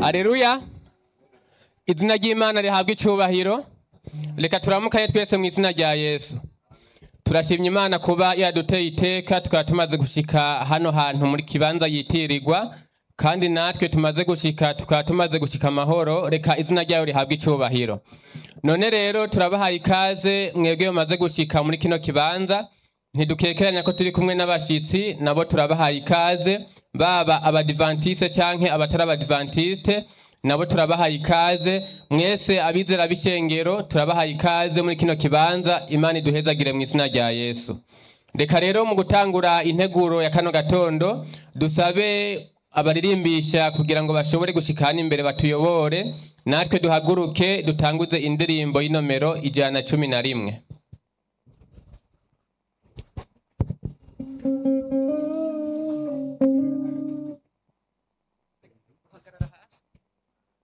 Aleluya. Izina ry'Imana rihabwa icubahiro. Reka turamukanye twese mu izina rya Yesu. Turashimye Imana kuba yaduteye iteka tukaba tumaze gushika hano hantu muri kibanza yitirirwa kandi natwe tumaze gushika tukaba tumaze gushika amahoro reka izina ryayo rihabwa icubahiro. None rero turabahaye ikaze mwebwe mumaze gushika muri kino kibanza ntidukekeranya ko turi kumwe n'abashitsi nabo turabahaye ikaze baba abadivantiste canke abatari abadivantiste nabo turabahaye ikaze mwese abizera b'ishengero turabahaye ikaze muri kino kibanza imana iduhezagire mu izina rya yesu reka rero mu gutangura integuro ya kano gatondo dusabe abaririmbisha kugira ngo bashobore gushika hano imbere batuyobore natwe duhaguruke dutanguze indirimbo y'inomero ijana na cumi na rimwe